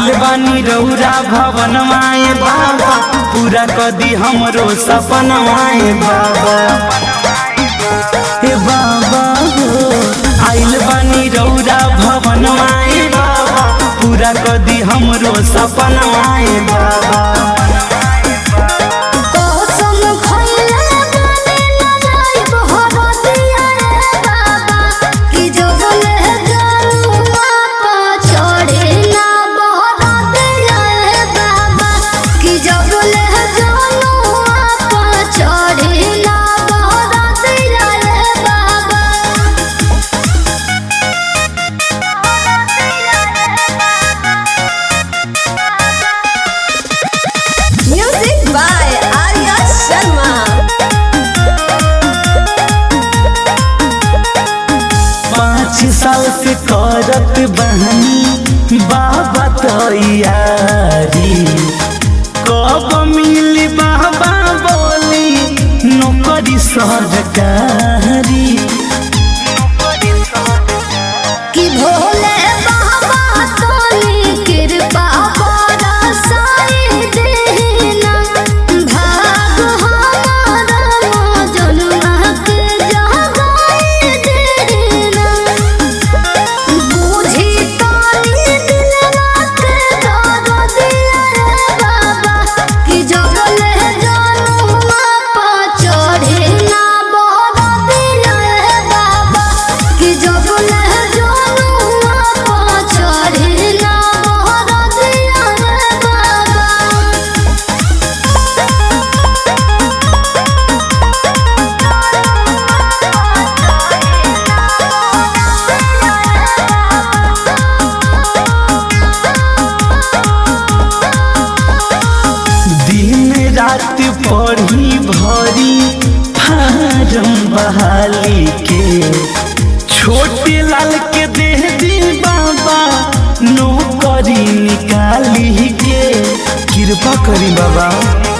आइल बानी रौरा भवन माए बाबा पूरा कदी हमरो सपन माए बाबा हे बाबा हो आइल बानी रौरा भवन माए बाबा पूरा कदी हमरो सपन माए बाबा कसम खइले बानी न जाइब हरदिया रे बाबा कि जोगले जनुआ पा चढ़े ना बहरदिया रे बाबा कि जोगले जनुआ पा चढ़े ना बहरदिया रे बाबा Music by Arya Sharma. पाँच साल से करत बहनी बाबा तैयारी कब मिली बाबा बोली नौकरी सरकारी कि भोले बाबा तोनी कृपा बरसाई देना भाग हमारा मजनुआ के जगाई देना बूझी तानी दिलवा के दर्दिया रे बाबा कि जगले जनुआ पा चढ़े ना बरदिया रे बाबा कि जगले जनुआ पा चढ़े ना बरदिया रे बाबा दिन रात पढ़ी भरी फारम बहाली के छोटे लाल के देह दी बाबा नौकरी निकाली के कृपा करी बाबा